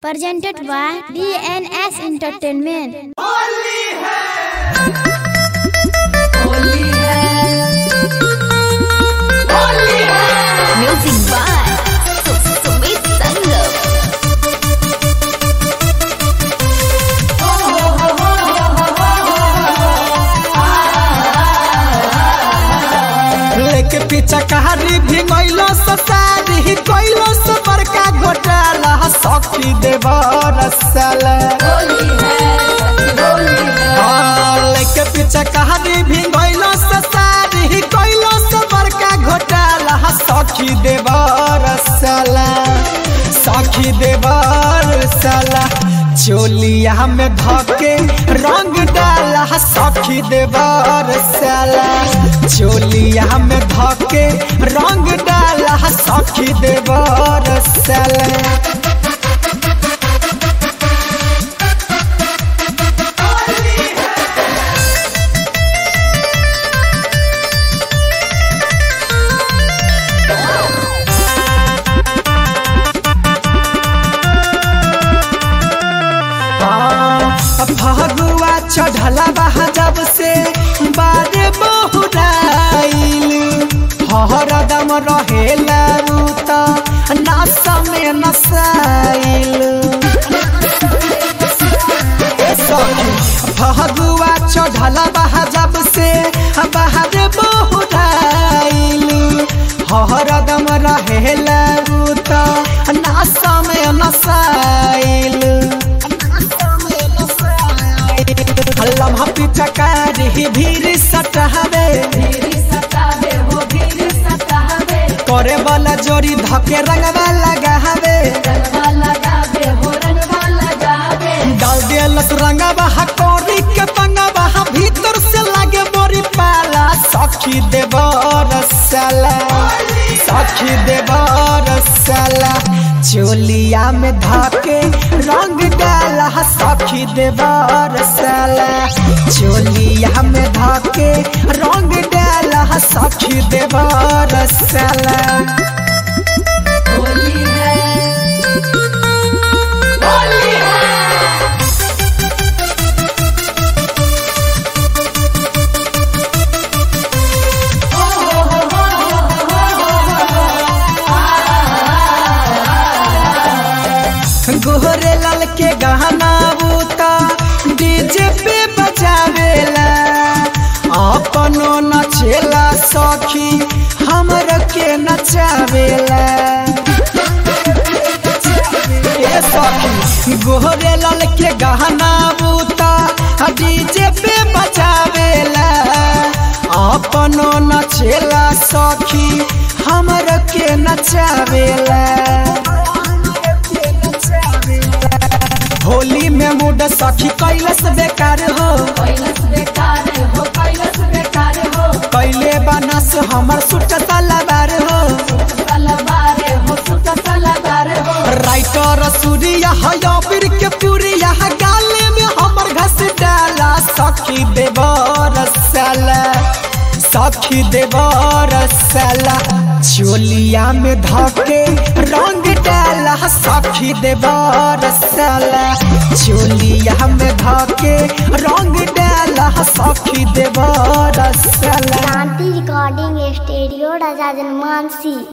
presented by DNS Entertainment. Music by Sumit Sangam. लेके पीछा कहारी भी गइलो ससारी गइलो से बड़का घोटाला सखी देवर सल लेके पीछा कहारी भी गइलो ससारी गइलो से बड़का घोटाला सखी देवर सल सखी देवर सला चोलिया में धके रंग डाला सखी देवर सला चोलिया में धके रंग डाला सखी देवर सला फगुआ चढ़ला बहा जब से बारे बहुराइल हरदम रहेला रूत नास में नसाइल फगुआ चढ़ला बहा जब से बाहर बहुराइल हरदम रहेला रूत नास में नसाइल लम्हा पीछा कारी भीड़ सटहबे करे वाला जोड़ी धके रंगवा लगावे डाल दियलस रंगवा कोरी के पंगवा भीतर से लागे मोरी पाला सखी देवर साला सखी देवर साला चोलिया में धके रंग डाला सखी देवर साला चोलिया में धके रंग डाला सखी देवर साला गोहरे लाल के गहना बूता डीजे पे बजावेला अपनो नचेला सखी हमर के नचावेला ए सखी गोहरे लाल के गहना बूता डीजे पे बजावेला अपनो नचेला सखी हमर के नचावेला होली में मूड सखी कैलस बेकार हो कैले बनस हमर सुट तलवार हो राइटर सूर्या हयाबिर के पूरिया गाले में हमर घस डाला सखी देवर साला सखी देवर साला चोलिया में धके रंग डाला सखी देवर साला चोलिया में धके रंग डाला सखी देवर साला Shanti Recording Studio, Raja Janmansi.